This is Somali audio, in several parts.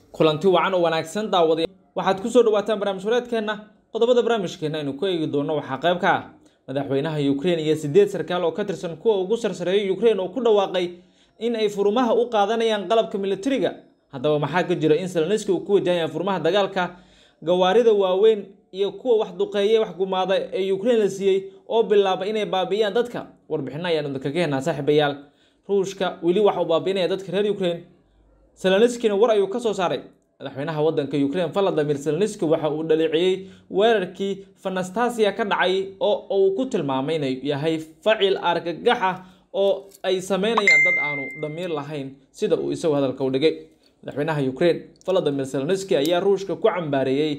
kulanti wacan oo wanaagsan daawada waxaad kusoo dhawaataan barnaamij wareedkeenna qodobada barnaamijkeena aynu ku eegi doono waxaa qayb ka ah madaxweynaha ukraine iyo sideed sarkaal oo ka tirsan kuwa ugu sarsareeyay ukraine oo ku dhawaaqay in ay furmaha u qaadanayaan qalabka militariga haddaba maxaa ka jira in seloniski uu ku wajahayaan furmaha dagaalka gawaarida waaweyn iyo kuwa wax duqeeye wax gumaada ee ukraine la siiyey oo bilaaba inay baabi'iyaan dadka warbixino ayaanu idinkaga heenaa saaxiibayaal ruushka weli waxa uu baabi'inaya dadka reer ukraine seloniskina war ayuu ka soo saaray madaxweynaha wadanka ukraine valadimir seloniski waxa uu dhaleeceeyey weerarkii fanastasia ka dhacay oo uu ku tilmaamay inay yahay facil argagax ah oo ay sameynayaan dad aanu damiir lahayn sida uu isagu hadalka u dhigay madaxweynaha ukraine valadimir seloniski ayaa ruushka ku cambaareeyey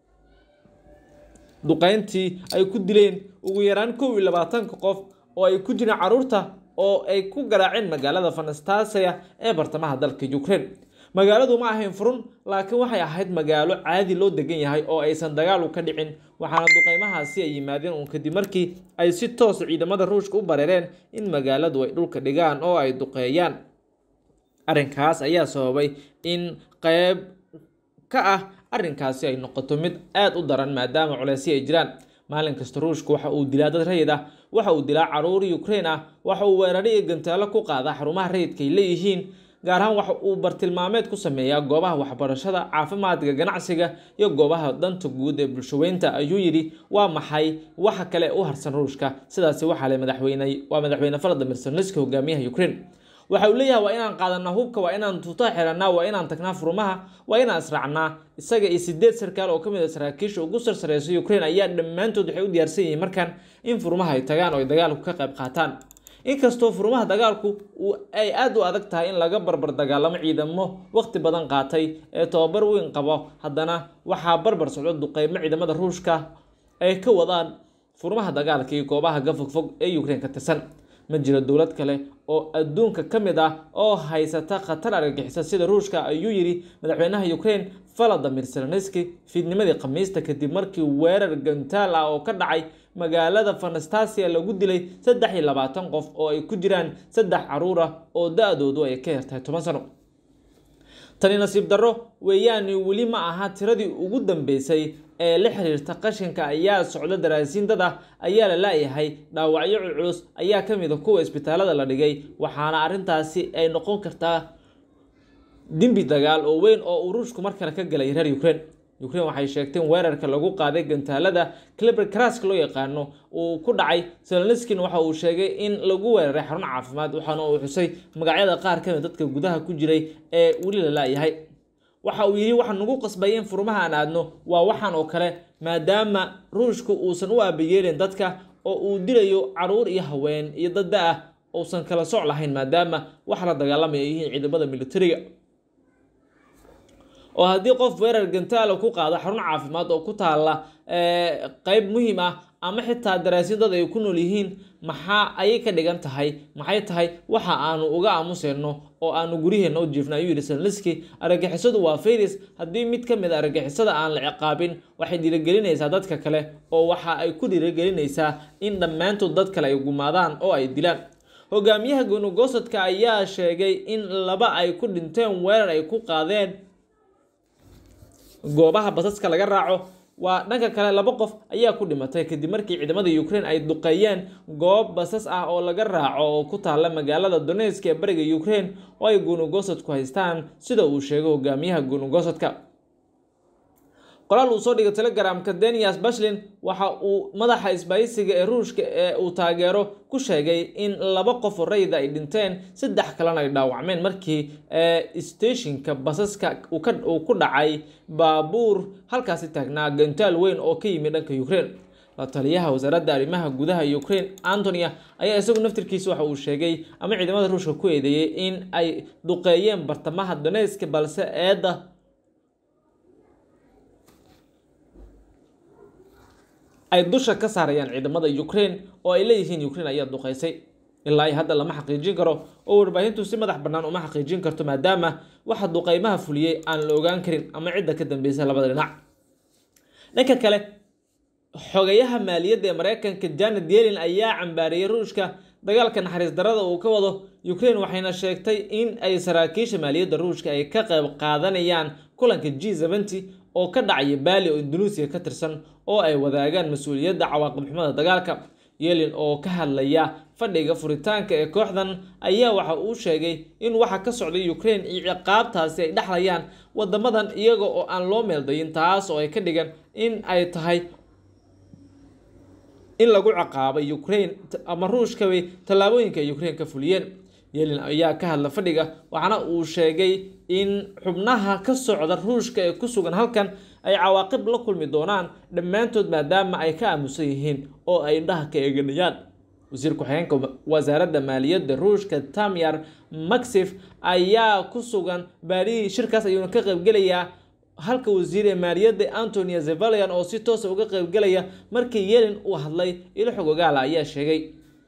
duqeyntii ay ku dileen ugu yaraan kow iyo labaatanka qof oo ay ku jireen caruurta oo ay ku garaaceen magaalada fanastasia ee bartamaha dalka ukraine magaaladu ma ahayn furun laakiin waxay ahayd magaalo caadi loo degan yahay oo aysan dagaalu ka dhicin waxaana duqeymahaasi ay yimaadeen uun kadib markii ay si toos ciidamada ruushka u bareereen in magaaladu ay dhulka dhigaan oo ay duqeeyaan arrinkaas ayaa sababay in qeyb ka ah arrinkaasi ay noqoto mid aada u daran maadaama culeysyo ay jiraan maalin kasta ruushka waxa uu dilaa dad rayid ah waxa uu dilaa caruur ukraine ah waxa uu weeraro iyo gantaalo ku qaadaa xarumaha rayidka ay leeyihiin gaar ahaan waxa uu bartilmaameed ku sameeyaa goobaha waxbarashada caafimaadka ganacsiga iyo goobaha danta guud ee bulshaweynta ayuu yidhi waa maxay waxa kale u harsan ruushka sidaasi waxaa le madaxweyne waa madaxweyne valadimir seloniski hogaamiyaha ukraine waxa uu leeyahay waa inaan qaadanaa hubka waa inaan tuuta xiranaa waa inaan tagnaa furmaha waa inaan israacnaa isaga iyo sideed sarkaal oo kamid a saraakiisha ugu sarsareysa ukraine ayaa dhammaantood waxay u diyaarsan yihiin markan in furmaha ay tagaan oo ay dagaalku ka qayb qaataan inkastoo furmaha dagaalku ay aada u adag tahay in laga barbar dagaalamo ciidamo waqti badan qaatay ee tobabar weyn qabo haddana waxaa barbar socdo duqeymo ciidamada ruushka ay ka wadaan furmaha dagaalka iyo goobaha gafogfog ee ukraine ka tirsan ma jiro dowlad kale oo adduunka ka mid ah oo haysata khatar argagixisa sida ruushka ayuu yidhi madaxweynaha ukraine valadimir seloniski fiidnimadii khamiista kadib markii weerar gantaal ah oo ka dhacay magaalada fanastasia lagu dilay saddex iyo labaatan qof oo ay ku jiraan saddex caruur ah oo da-doodu ay ka yartahay toban sano tani nasiib darro weeyaani weli ma aha tiradii ugu dambeysay ee la xiriirta qashinka ayaa socda daraasiin dad ah ayaa la laayahay dhaawacyo culculus ayaa ka mid a kuwa isbitaalada la dhigay waxaana arrintaasi ay noqon kartaa dembi dagaal oo weyn oo uu ruushku mar kale ka galay reer ukraine ukraine waxay sheegteen weerarka lagu qaaday gantaalada cliber crask loo yaqaano uu ku dhacay seloniskina waxa uu sheegay in lagu weeraray xarun caafimaad waxaana uu xusay magacyada qaar kamid dadka gudaha ku jiray ee weli la laayahay waxa uu yidhi waxaa nagu qasbay in furmaha aan aadno waa waxaan oo kale maadaama ruushku uusan u aabayeelin dadka oo uu dilayo caruur iyo haween iyo dadda ah uusan kala soc lahayn maadaama waxa la dagaalamaya yihiin ciidamada militariga oo haddii qof weerar gantaala ku qaado xarun caafimaad oo ku taalla qeyb muhiim ah ama xitaa daraasiin dad ay ku nool yihiin maxaa ayay ka dhigan tahay maxay tahay waxa aanu uga aamuseyno oo aanu guryaheena u jiifna ayuu yidhi seloniski argagixisadu waa fayris haddii mid ka mid a argagixisada aan la ciqaabin waxay dhiirigelinaysaa dadka kale oo waxa ay ku dhiirigelinaysaa in dhammaantood dad kale ay gumaadaan oo ay dilaan hogaamiyaha gonugosadka ayaa sheegay in laba ay ku dhinteen weerar ay ku qaadeen goobaha basaska laga raaco waa dhanka kale laba qof ayaa ku dhimatay kadib markii ciidamada ukraine ay duqeeyeen goob basas ah oo laga raaco oo ku taalla magaalada donetsk ee bariga ukraine oo ay gonugosadku haystaan sida uu sheegay hogaamiyaha gonugosadka qoraal uu soo dhigay telegramka denias bashlin waxa uu madaxa isbaayisiga ee ruushka ee uu taageero ku sheegay in laba qof oo rayida ay dhinteen saddex kalena ay dhaawacmeen markii steshinka basaska uu ku dhacay baabuur halkaasi taagnaa gantaal weyn oo ka yimid dhanka ukraine la taliyaha wasaaradda arrimaha gudaha ukraine antonia ayaa isagu naftirkiisa waxa uu sheegay ama ciidamada ruushka ku eedeeyey in ay duqeeyeen bartamaha donetsk balse eedda ay dusha ka saarayaan ciidamada ukraine oo ay leeyihiin ukraine ayaa duqeysay ilaa ay hadda lama xaqiijin karo oo warbaahintu si madax bannaan uma xaqiijin karto maadaama waxa duqeymaha fuliyey aan la ogaan karin ama cidda ka dambeysa labada dhinac dhanka kale xogayaha maaliyadda ee mareykanka janet yellen ayaa cambaariyey ruushka dagaalka naxariis darada uu ka wado ukraine waxayna sheegtay in ay saraakiisha maaliyadda ruushka ay ka qayb qaadanayaan kulanka g seventy oo ka dhacaya baali oo indonesia ka tirsan oo ay wadaagaan mas-uuliyadda cawaaqib xumada dagaalka yelin oo ka hadlaya fadhiga furitaanka ee kooxdan ayaa waxa uu sheegay in waxa ka socday ukraine iyo ciqaabtaasi ay dhexlayaan wadamadan iyaga oo aan loo meeldayin taas oo ay ka dhigan in ay tahay in lagu ciqaabay ukraine ama ruushkabay tallaabooyinka ay ukraine ka fuliyeen yelin ayaa ka hadla fadhiga waxaana uu sheegay in xubnaha ka socda ruushka ee ku sugan halkan ay cawaaqib la kulmi doonaan dhammaantood maadaama ay ka aamusan yihiin oo ay indhaha ka eeganayaan wasiir ku-xigeenka wasaaradda maaliyadda ruushka tamyar maxif ayaa ku sugan baadhihii shirkaas ayuuna ka qaybgelayaa halka wasiir ee maaliyadda antonia zevalian oo si toosa uga qaybgelaya markii yelin uu hadlay ilo xog ogaala ayaa sheegay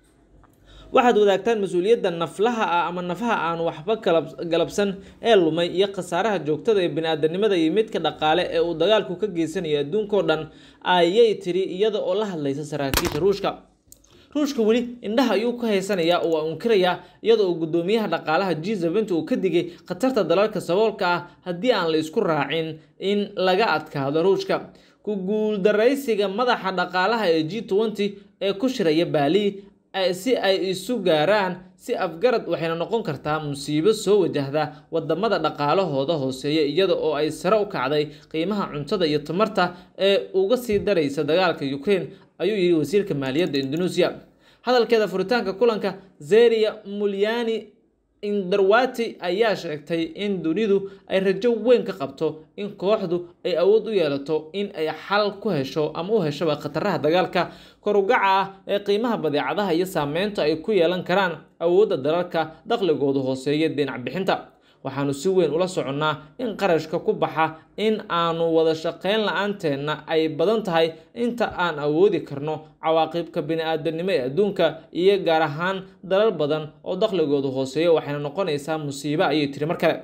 waxaad wadaagtaan mas-uuliyadda naflaha ah ama nafaha aan waxba galabsan ee lumay iyo khasaaraha joogtada ee bini-aadanimada iyo midka dhaqaale ee uu dagaalku ka geysanayo adduunkao dhan ayay tiri iyada oo la hadlaysa saraakiisha ruushka ruushka weli indhaha ayuu ka haysanayaa oo waa unkirayaa iyada oo guddoomiyaha dhaqaalaha g seventy uu ka digay khatarta dalalka saboolka ah haddii aan la isku raacin in laga adkaado ruushka ku guuldaraysiga madaxa dhaqaalaha ee g twenty ee ku shiraya baali si ay isu gaaraan si afgarad waxayna noqon kartaa musiibo soo wajahda wadamada dhaqaalahooda hooseeya iyada oo ay sare u kacday qiimaha cuntada iyo tamarta ee uga sii daraysa dagaalka ukraine ayuu yidhi wasiirka maaliyadda indonesia hadalkeeda furitaanka kulanka zeria mulyani indarwati ayaa sheegtay in dunidu ay rajo weyn ka qabto in kooxdu ay awood u yeelato in ay xal ku hesho ama u heshoba khataraha dagaalka korugaca ah ee qiimaha badeecadaha iyo saameynta ay ku yeelan karaan awoodda dalalka dakhligoodu hooseeya dhinac bixinta waxaanu si weyn ula soconnaa in qarashka ku baxa in aanu wada shaqayn la-aanteena ay badan tahay inta aan awoodi karno cawaaqibka bini-aadanimo ee adduunka iyo gaar ahaan dalal badan oo dakhligoodu hooseeya waxayna noqonaysaa musiibo ayay tiri mar kale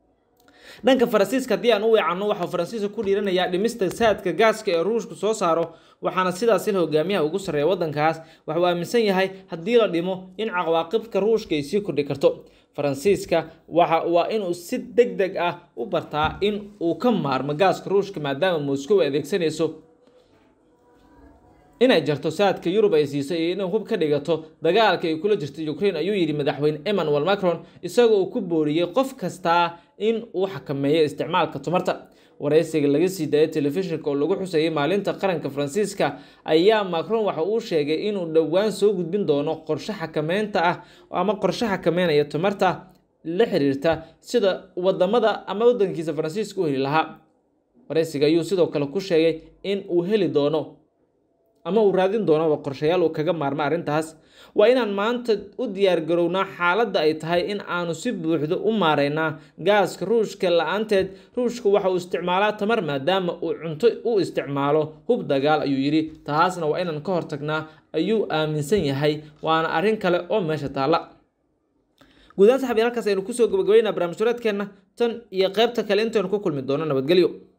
dhanka faransiiska haddii aan u weecanno waxaa faransiiska ku dhiiranayaa dhimista saadka gaaska ee ruushku soo saaro waxaana sidaas il hogaamiyaha ugu sarreeya waddankaas waxuu aaminsan yahay haddii la dhimo in cawaaqibka ruushka ay sii kordhi karto faransiiska waxa waa inuu si deg deg ah u bartaa in uu ka maarmo gaaska ruushka maadaama moscow ay adeegsanayso inay jarto saadka yurub ay siisay iyo inay hub ka dhigato dagaalka ay kula jirta ukraine ayuu yidhi madaxweyne emmanuel macron isagoo uu ku booriyey qof kastaa in uu xakameeyo isticmaalka tamarta waraysiga laga sii daayay telefishinka oo lagu xusayay maalinta qaranka faransiiska ayaa macron waxa uu sheegay inuu dhowaan soo gudbin doono qorshe xakameynta ah ama qorshe xakameynaya tamarta la xiriirta sida wadamada ama wadankiisa faransiiska u heli lahaa waraysiga ayuu sidoo kale ku sheegay in uu heli doono ama uu raadin doonoba qorshayaal uu kaga maarma arrintaas waa inaan maanta u diyaargarownaa xaaladda ay tahay in aanu si buuxdo u maaraynaa gaaska ruushka la-aanteed ruushka waxa uu isticmaalaa tamar maadaama uu cunto u isticmaalo hub dagaal ayuu yidhi taasna waa inaan ka hortagnaa ayuu aaminsan yahay waana arrin kale oo meesha taalla guudahaan saxabiya halkaas aynu kusoo gabagabaynaa barnaamij wareedkeenna tan iyo qaybta kale intaynu ku kulmi doono nabadgelyo